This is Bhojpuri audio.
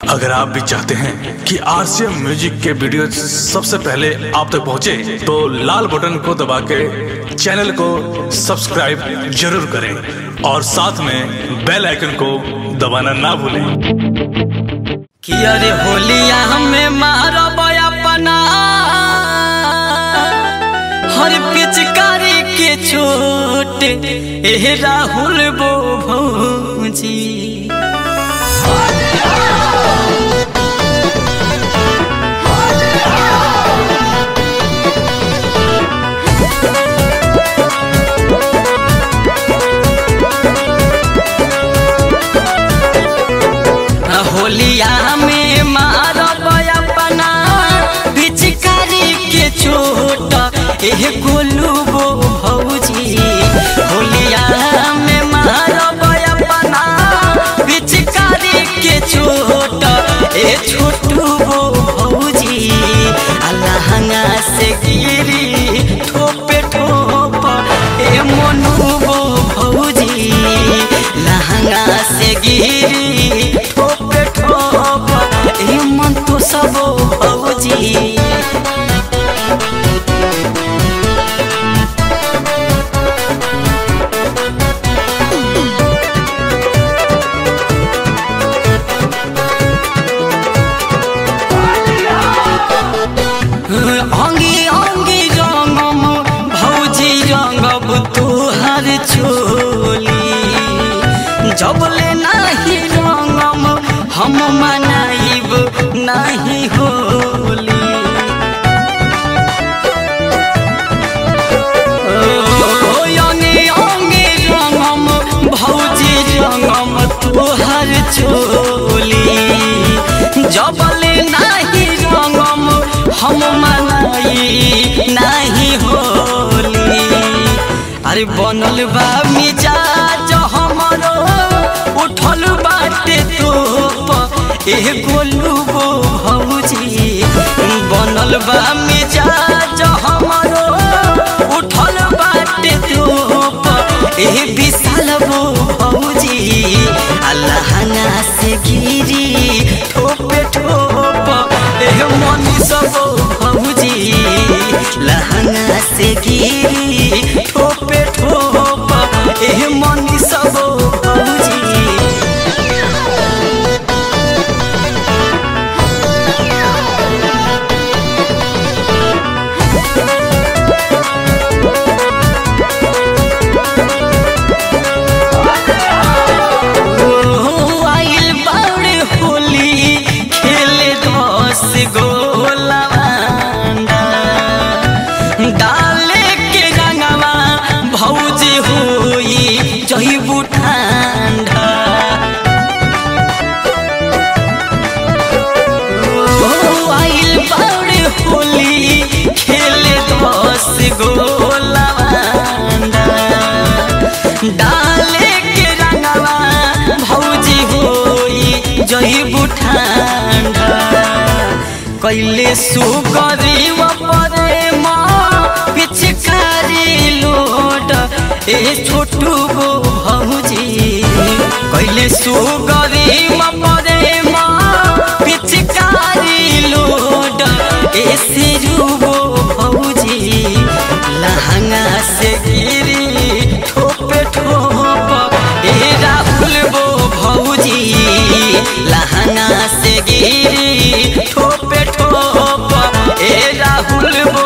अगर आप भी चाहते हैं कि आरसीएम म्यूजिक के वीडियो सबसे पहले आप तक पहुंचे, तो लाल बटन को दबा के चैनल को सब्सक्राइब जरूर करें और साथ में बेल आइकन को दबाना ना भूलें कि अरे होलिया हमें मारब अपना हर पिचकारी के चोट ए राहुल बो भौजी होलिया में मारब अपना पिचकारी के चोट एह गोलू बो भौजी होलिया में मारब अपना पिचकारी के चोट ए छोटू बो भौजी अलहंगा से गिरी ठोपे ठोप ए मनु बो भौजी लहंगा से गिरी ठोपे ठोप ए मन तो सब भौजी अंगी अंगी रंगम भौजी रंगब तुहर चोली जबले नाही रंगम हम मनाइब नाही होली ओ, अंगी अंगी रंगम भौजी रंगम तुहर चोली जबले नाही रंगम हम मनाई नाही होली अरे बनल बा मिजाज हमरो उठल बाटे तोप एह गोलू गो भौजी बनल बा मिजाज हमरो उठल बाटे तोप एह विशाल बो भौजी अल्लाहना से गिरी ठोपे ठोप एह मनी सब भौजी लहंगा से गिरी ठोपे ठोप एह मनी सब भौजी ओ, आइल बाउरे होली खेले दस गोलवांडा डाले के रंगवा भौजी होई जहिबू ठंडा ओ, आइल बाउरे होली खेले दस गोलवांडा डाले के रंगवा भौजी होई जहिबू ठंडा कैले सुगरी परे माँ पिचकारी लोड ए छोटू गो भौजी कैले सुगरी परे माँ पिचकारी लोड ए सिरू गो भौजी लहंगा से गिरी ठोपे ठोप ए राहुल बो भौजी लहंगा से गिरी ठोपे ठोप ए राहुल बो